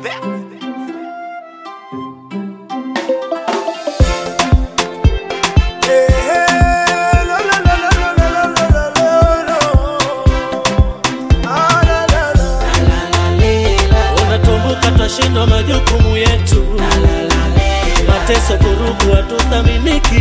Unatumbuka twashindwa majukumu yetu, mateso kurugu hatuthaminiki.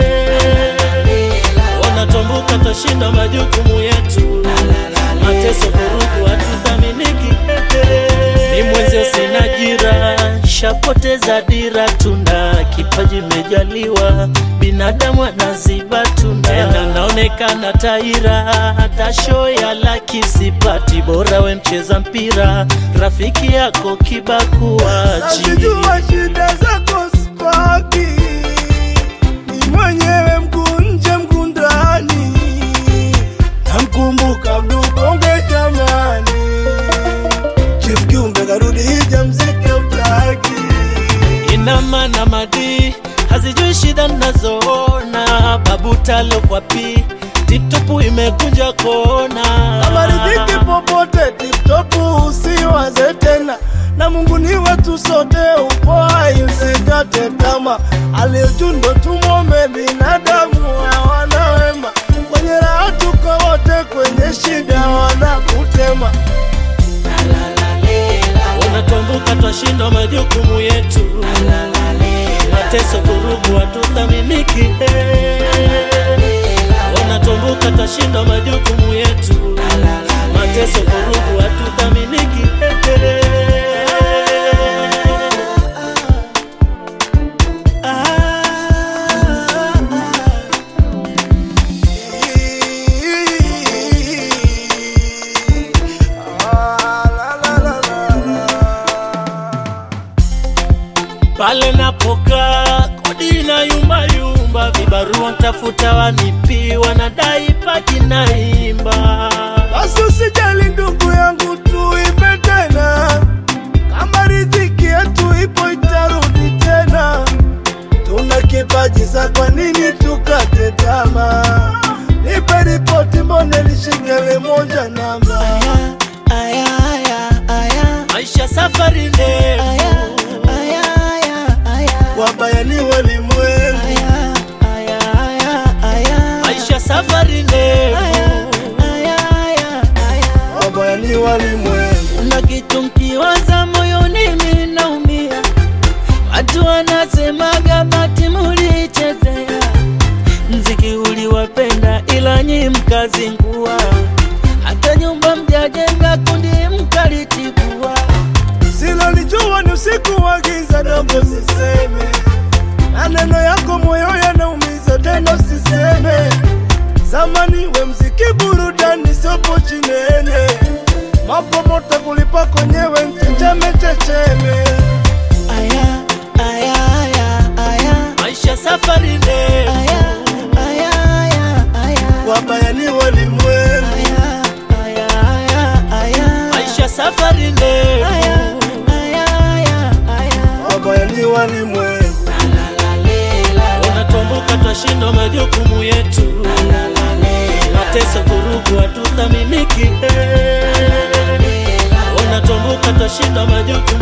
Unatumbuka twashindwa majukumu yetu, mateso kurugu hatuthaminiki. Ni mwenzio sina jira, shapoteza dira, tuna kipaji mejaliwa, binadamu anaziba tuna tena naonekana taira, hata show ya laki sipati, bora we mcheza mpira, rafiki yako kibakuachi Nazijua shida zako spaki, ni mwenyewe mguu nje mguu ndani, namkumbuka mdubonge jamani, Chief Kiumbe karudi hija mziki utaki ina maana madi hazijui shida nazoona, babu talo kwa pi tiptopu imekunja kona Amaridhiki popote tiptopu usiwaze tena na Mungu ni wetu sote, upo hai usikate tama. Aliyojundo tumwombe binadamu hawana wema, kwenye raha tuko wote, kwenye shida wanakutema. unatumbuka twashindwa majukumu yetu, mateso kurugu hatuthaminiki. Unatumbuka twashindwa majukumu yetu, mateso kurugu hatuthaminiki. Ah, la, la, la, la, la. pale napokaa kodi na yumba yumba, vibarua ntafuta wanipi, wanadai paki naimba Basi usijali ndugu yangu, tuipe tena, kama riziki yetu ipo itarudi tena. Tuna kipaji sa, kwa nini tukate tamaa? Nipe ripoti, mbone lishikele moja namba maisha safari ndefu wabaya ni walimwengu, maisha safari ndefu wabaya ni walimwengu. na kitu mkiwaza moyoni minaumia, watu wanasemaga bati mulichezea mziki uliwapenda, ila nyi mkazingua, hata nyumba mjajenga, kundi mkalitibua. Silolijua ni usiku wa giza, dogo siseme, maneno yako moyo yanaumiza, tena usiseme. Zamani we mziki burudani, sopo chinene, mambo moto kulipa kwenyewe, mchenjeme checheme. Aya, aya, aya, aya. Maisha safari ndefu aya, aya, aya. Wabaya ni walimwengu, Aya, aya, aya, aya. Maisha safari ndefu aya, aya, aya, aya. wabaya ni walimwengu. Unatumbuka twashindwa majukumu yetu, mateso kurugu hatuthaminiki. Unatumbuka twashindwa majukumu